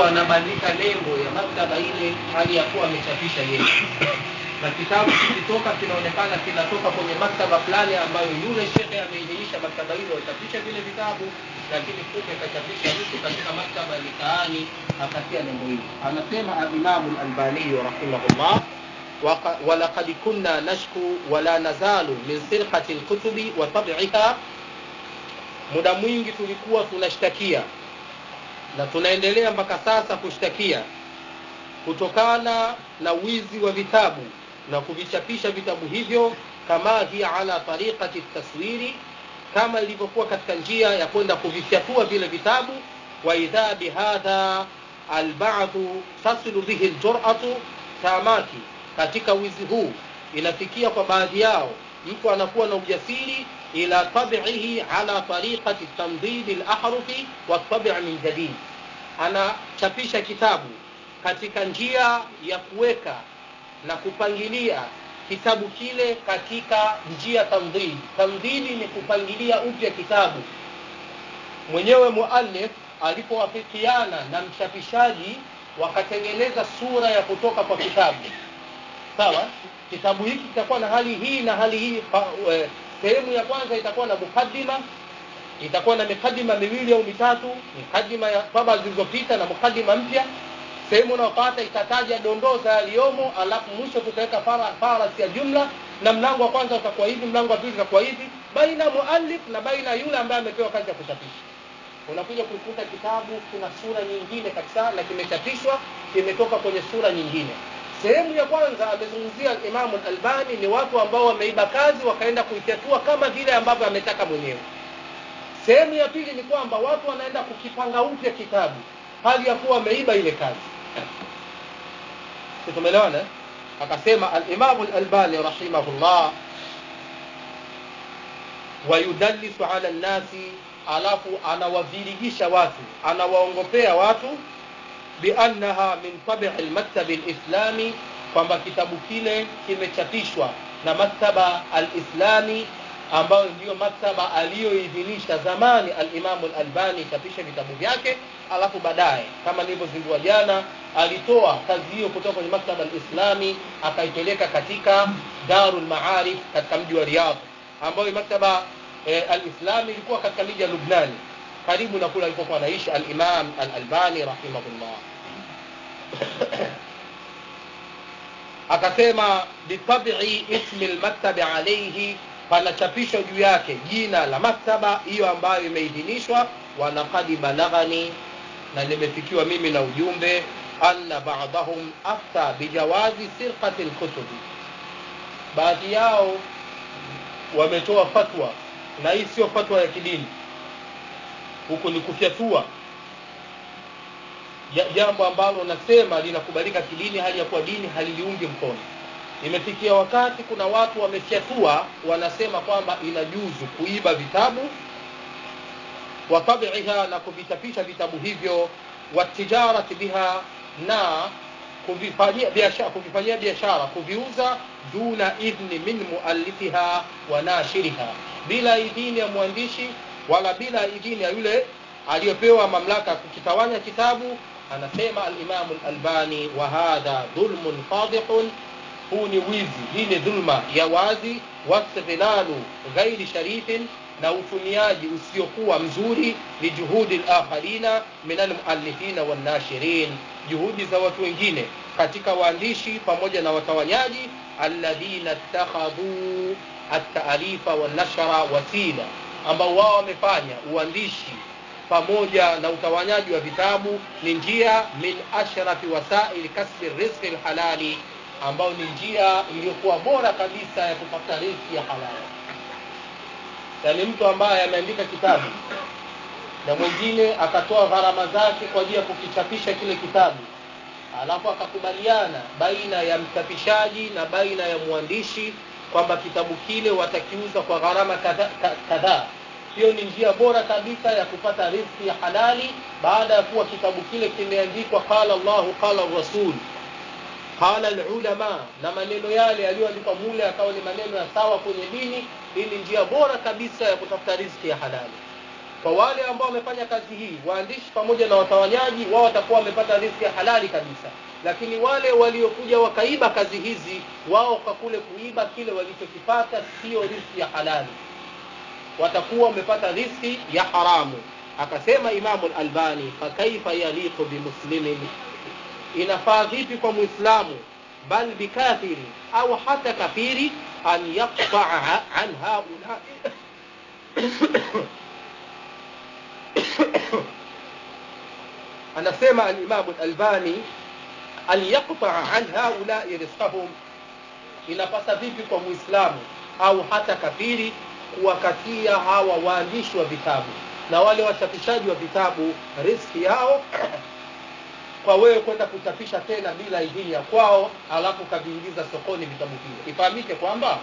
huwa anabandika nembo ya maktaba ile hali ya kuwa amechapisha yeye na kitabu kikitoka kinaonekana kinatoka kwenye maktaba fulani ambayo yule shekhe ameidhinisha maktaba hilo achapisha vile vitabu lakini kumbe kachapisha mtu katika maktaba ya mitaani akatia nembo hili anasema alimamu lalbaniyu rahimahullah وق- ولقد كنا نشكو ولا نزال من سرقة الكتب وطبعها muda mwingi tulikuwa tunashtakia na tunaendelea mpaka sasa kushtakia kutokana na wizi wa vitabu na kuvichapisha vitabu hivyo kama hiya ala tariqati taswiri kama ilivyokuwa katika njia ya kwenda kuvifyatua vile vitabu wa idha bihadha albadhu tasilu bihi ljuratu tamaki katika wizi huu inafikia kwa baadhi yao mtu anakuwa na ujasiri ila tabihi ala tariqati tamdidi lahrufi watabi min jadid anachapisha kitabu katika njia ya kuweka na kupangilia kitabu kile katika njia tamdhidi tamdhidi ni kupangilia upya kitabu mwenyewe muallif alipowafikiana na mchapishaji wakatengeneza sura ya kutoka kwa kitabu sawa kitabu hiki kitakuwa na hali hii na hali hii Pa- eh, sehemu ya kwanza itakuwa na mukaddima itakuwa na mikadima miwili au mitatu mikadima ya baba zilizopita na mukadima mpya sehemu unaopata itataja dondoo za yaliyomo alafu mwisho tutaweka para- parasi ya jumla na mlango wa kwanza utakuwa hivi mlango wa pili utakuwa hivi baina muallif na baina yule ambaye amepewa kazi ya kuchapisha unakuja kuikuta kitabu kuna sura nyingine kabisa na kimechapishwa kimetoka kwenye sura nyingine sehemu ya kwanza amezungumzia imamu albani ni watu ambao wameiba kazi wakaenda kuifyatua kama vile ambavyo ametaka mwenyewe sehemu ya pili ni kwamba watu wanaenda kukipanga upya kitabu hali ya kuwa wameiba ile kazi Si tumeelewana eh? akasema alimamu lalbani rahimahullah wayudallisu ala nnasi alafu anawavirigisha watu anawaongopea watu biannaha min tabii lmaktabi lislami kwamba kitabu kile kimechapishwa na maktaba alislami ambayo ndiyo maktaba aliyoidhinisha zamani alimamu lalbani chapisha vitabu vyake alafu baadaye kama nilivyozindua jana alitoa kazi hiyo kutoka kwenye maktaba alislami akaipeleka katika daru lmaarif katika mji wa riyadh ambayo maktaba eh, alislami ilikuwa katika miji ya lubnani karibu na kule alipokuwa anaishi alimam alalbani rahimahullah akasema bitabii ismi lmaktabi alaihi panachapishwa juu yake jina la maktaba hiyo ambayo imeidhinishwa walaqad balaghani na limefikiwa mimi na ujumbe anna badahum afta bijawazi sirqati lkutubi baadhi yao wametoa fatwa na hii sio fatwa ya kidini huku ni kufyatua Ja- jambo ambalo nasema linakubalika kidini hali ya kuwa dini haliliungi mkono imefikia wakati kuna watu wamefyatua wanasema kwamba inajuzu kuiba vitabu wa tabiiha na kuvichapisha vitabu hivyo watijarati biha na kuvifanyia biashara kuvifanyia biashara kuviuza duna idhni min muallifiha wa nashiriha bila idhini ya mwandishi wala bila idhini ya yule aliyopewa mamlaka ya kukitawanya kitabu anasema alimamu lalbani wa hadha dhulmun fadihun huu ni wizi hii ni dhulma ya wazi wastighlalu ghairi sharifin na utumiaji usiokuwa mzuri lijuhudi lakharina min almuallifina wannashirin juhudi za watu wengine katika waandishi pamoja na watawanyaji alladhina ittakhadhu ataalifa wanashra wasila ambao wao wamefanya uandishi pamoja na utawanyaji wa vitabu ni njia min ashrafi wasaili kasbi rizqi lhalali ambayo ni njia iliyokuwa bora kabisa ya kupata riziki ya halali yaani mtu ambaye ameandika kitabu na mwingine akatoa gharama zake kwa ajili ya kukichapisha kile kitabu alafu akakubaliana baina ya mchapishaji na baina ya mwandishi kwamba kitabu kile watakiuza kwa gharama kadhaa ka- kadhaa hiyo ni njia bora kabisa ya kupata riziki ya halali baada ya kuwa kitabu kile kimeandikwa qala llahu qala rasul qala lulama na maneno yale yaliyoandikwa mule akawa ni maneno ya sawa kwenye dini hii ni njia bora kabisa ya kutafuta riziki ya halali kwa wale ambao wamefanya kazi hii waandishi pamoja na watawanyaji wao watakuwa wamepata riski ya halali kabisa lakini wale waliokuja wakaiba kazi hizi wao kwa kule kuiba kile walichokipata sio riski ya halali watakuwa wamepata riski ya haramu akasema imamu lalbani fakaifa yaliqu bimuslimin inafaa vipi kwa mwislamu bal bikafiri au hata kafiri an yaqtaa an haulai anasema alimamu lalbani an yaqtaa an haulai rizqahum inapasa vipi kwa mwislamu au hata kafiri kuwakatia hawa waandishi wa vitabu na wale wachapishaji wa vitabu riski yao kwa wewe kwenda kuchapisha tena bila idhini ya kwao alafu ukaviingiza sokoni vitabu vile ifahamike kwamba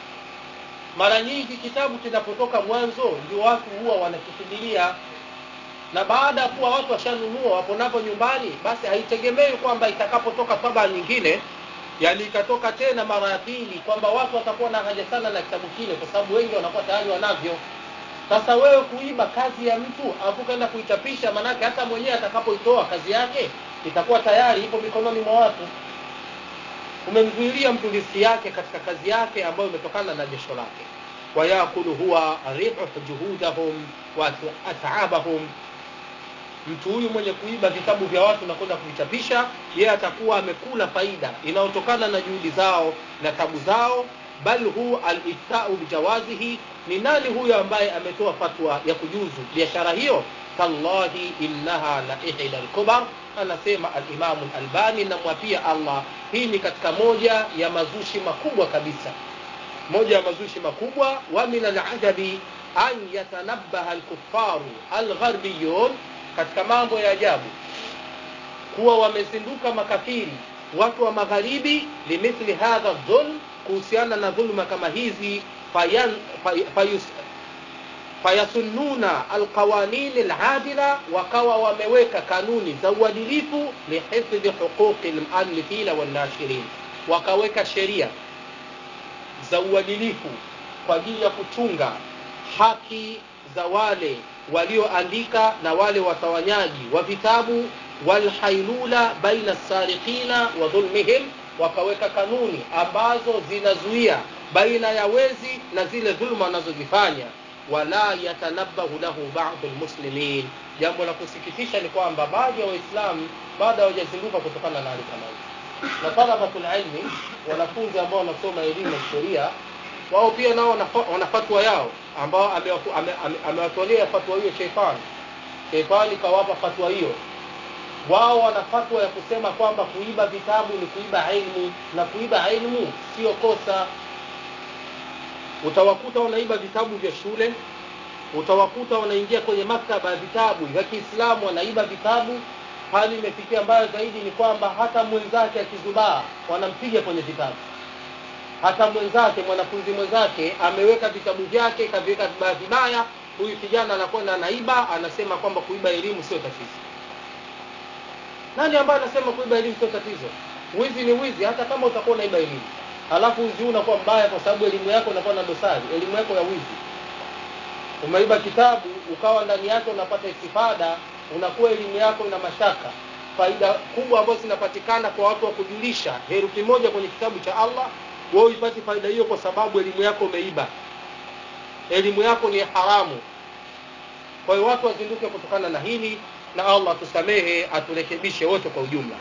mara nyingi kitabu kinapotoka mwanzo ndio watu huwa wanakikimbilia na baada ya kuwa watu washanunua wapo navyo nyumbani basi haitegemei kwamba itakapotoka taba nyingine yani ikatoka tena mara ya pili kwamba watu watakuwa na haja sana na kitabu kile kwa sababu wengi wanakuwa tayari wanavyo sasa wewe kuiba kazi ya mtu alafu kaenda kuichapisha manake hata mwenyewe atakapoitoa kazi yake itakuwa tayari ipo mikononi mwa watu umemzuilia mtu riski yake katika kazi yake ambayo imetokana na jasho lake wayakulu huwa ribu juhudahum wa ataabahum mtu huyu mwenye kuiba vitabu vya watu na kwenda kuvichapisha yeye atakuwa amekula faida inayotokana na juhudi zao na tabu zao bal hu aliftau bijawazihi ni nani huyo ambaye ametoa fatwa ya kujuzu biashara hiyo tallahi innaha la ihda lkubar anasema alimamu lalbani namwapia allah hii ni katika moja ya mazushi makubwa kabisa moja ya mazushi makubwa wa min alajabi an yatanabaha alkufaru algharbiyun katika mambo ya ajabu kuwa wamezinduka makafiri watu wa magharibi limithli hadha dhulm kuhusiana na dhuluma kama hizi fayan, fay, fayus, fayasunnuna alqawanin aladila wakawa wameweka kanuni za uadilifu lihifdhi huquqi lmuallifina wannashirin wakaweka sheria za uadilifu kwa ajili ya kuchunga haki za wale walioandika na wale watawanyaji wa vitabu walhailula baina sariqina wa dhulmihim wakaweka kanuni ambazo zinazuia baina ya wezi na zile dhulma wanazozifanya wala yatanabahu lahu badu lmuslimin jambo la kusikitisha ni kwamba baadhi ya waislamu bado hawajazinduka kutokana na hali kama hii na talabatul ilmi wanafunzi ambao wanasoma elimu ya sheria wao pia nao wana fatwa yao ambao amewatolea fatwa hiyo sheitani sheitani kawapa fatwa hiyo wao wana fatwa ya kusema kwamba kuiba vitabu ni kuiba ilmu na kuiba ilmu sio kosa utawakuta wanaiba vitabu vya shule utawakuta wanaingia kwenye maktaba ya vitabu vya kiislamu wanaiba vitabu hali imefikia mbaya zaidi ni kwamba hata mwenzake akizubaa wanampiga kwenye vitabu hata mwenzake mwanafunzi mwenzake ameweka vitabu vyake kaviweka vibaya vibaya huyu kijana anakwenda anaiba anasema kwamba kuiba elimu sio tatizo nani ambaye anasema kuiba elimu sio tatizo wizi ni wizi hata kama utakuwa unaiba elimu halafu wizi huu unakuwa mbaya kwa sababu elimu yako inakuwa na dosari elimu yako ya wizi umeiba kitabu ukawa ndani yake unapata istifada unakuwa elimu yako ina mashaka faida kubwa ambazo zinapatikana kwa watu wa kujulisha herufi moja kwenye kitabu cha allah wewe uipati faida hiyo kwa sababu elimu yako umeiba elimu yako ni haramu kwa hiyo watu wazinduke kutokana na hili na allah tusamehe aturekebishe wote kwa ujumla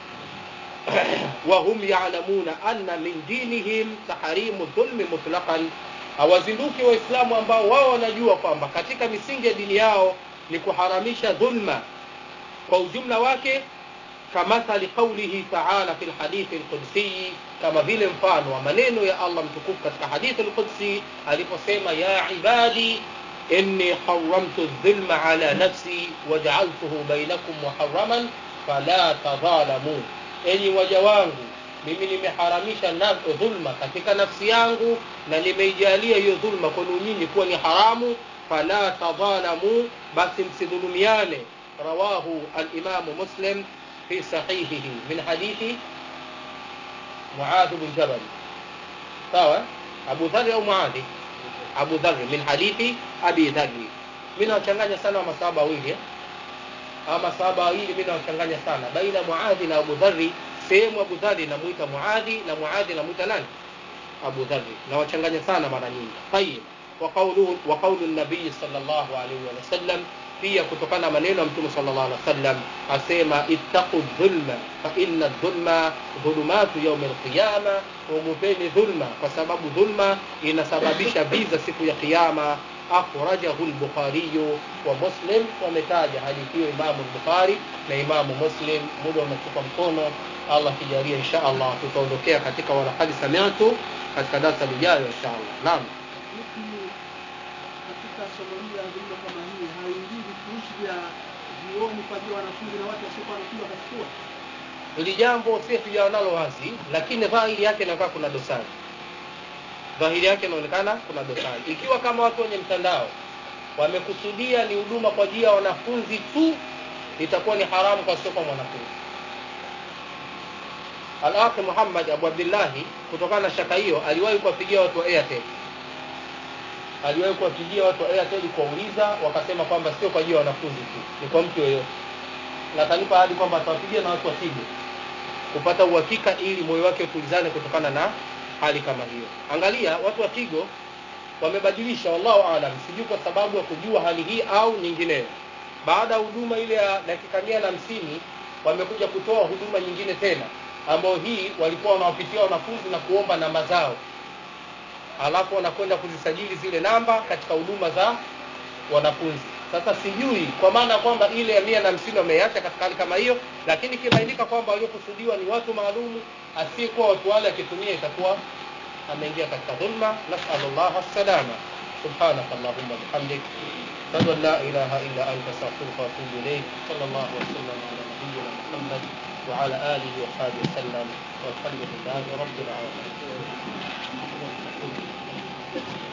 wahum yalamuna anna min dinihim taharimu dhulmi mutlaqan hawazinduki waislamu ambao wao wanajua kwamba katika misingi ya dini yao ni kuharamisha dhulma kwa ujumla wake kamathali qaulihi taala fi lhadithi lqudsiyi kama vile mfano wa maneno ya allah mtukufu katika hadithi lqudsi aliposema ya ibadi inni haramtu dhulma ala nafsi wajaaltuhu bainakum muharaman fala tadhalamu enyi waja wangu mimi nimeharamisha na dhulma katika nafsi yangu na nimeijalia hiyo dhulma kwenu nyinyi kuwa ni haramu fala tadhalamu basi msidhulumiane rawahu alimamu muslim في صحيحه من حديث معاذ بن جبل sawa abu dhari au muadhi abu dhari min hadithi abi dhari mimi nawachanganya sana wa masahaba wawili eh? ama masahaba wawili mimi nawachanganya sana baina muadhi na abu dhari sehemu abu dhari namuita muadhi na muadhi namuita nani abu dhari nawachanganya sana mara nyingi tayib وقوله وقول النبي صلى الله عليه وسلم pia kutokana na maneno ya mtume sallallahu alaihi wasallam asema ittaqu dhulma fa inna dhulma dhulumatu yaumi alqiyama ogopeni dhulma kwa sababu dhulma inasababisha viza siku ya kiyama akhrajahu lbukhariyu wa muslim wametaja hadithi hiyo imamu lbukhari na imamu muslim muda umetupa mkono allah akijalia insha allah tutaondokea katika walakad samiatu katika darsa lijayo insha allah naam Vipi katika somo hili la dhulma kama hii haingii vifurushi vya vioni kwa ajili ya wanafunzi na watu wasiokuwa wanafunzi wakachukua? hili jambo si tujawa nalo wazi lakini dhahiri yake inakaa kuna dosari dhahiri yake inaonekana kuna dosari ikiwa kama watu wenye mtandao wamekusudia ni huduma kwa ajili ya wanafunzi tu itakuwa ni haramu kwa sio kwa mwanafunzi alakhi muhammad abu abdillahi kutokana na shaka hiyo aliwahi kuwapigia watu wa airtel aliwahi kuwapigia watu wa airtel kuwauliza wakasema kwamba sio kwa ajili ya wanafunzi tu ni kwa mtu yoyote na kanipa hadi kwamba atawapigia na watu wa tigo kupata uhakika ili moyo wake utulizane kutokana na hali kama hiyo angalia watu wa tigo wamebadilisha wallahu alam sijui kwa sababu ya kujua hali hii au nyingineyo baada ya huduma ile ya dakika mia na hamsini wamekuja kutoa huduma nyingine tena ambayo hii walikuwa wanawapitia wanafunzi na kuomba namba zao alafu wanakwenda kuzisajili zile namba katika huduma za wanafunzi sasa sijui kwa maana kwamba ile ya mia na hamsini wameiacha katika hali kama hiyo lakini ikibainika kwamba waliokusudiwa ni watu maalumu asiyekuwa watu wale akitumia itakuwa ameingia katika dhulma nasalu llah salama سبحانك اللهم وبحمدك أشهد أن لا إله إلا أنت أستغفرك وأتوب إليك صلى الله وسلم على نبينا محمد وعلى آله وصحبه وسلم والحمد لله رب العالمين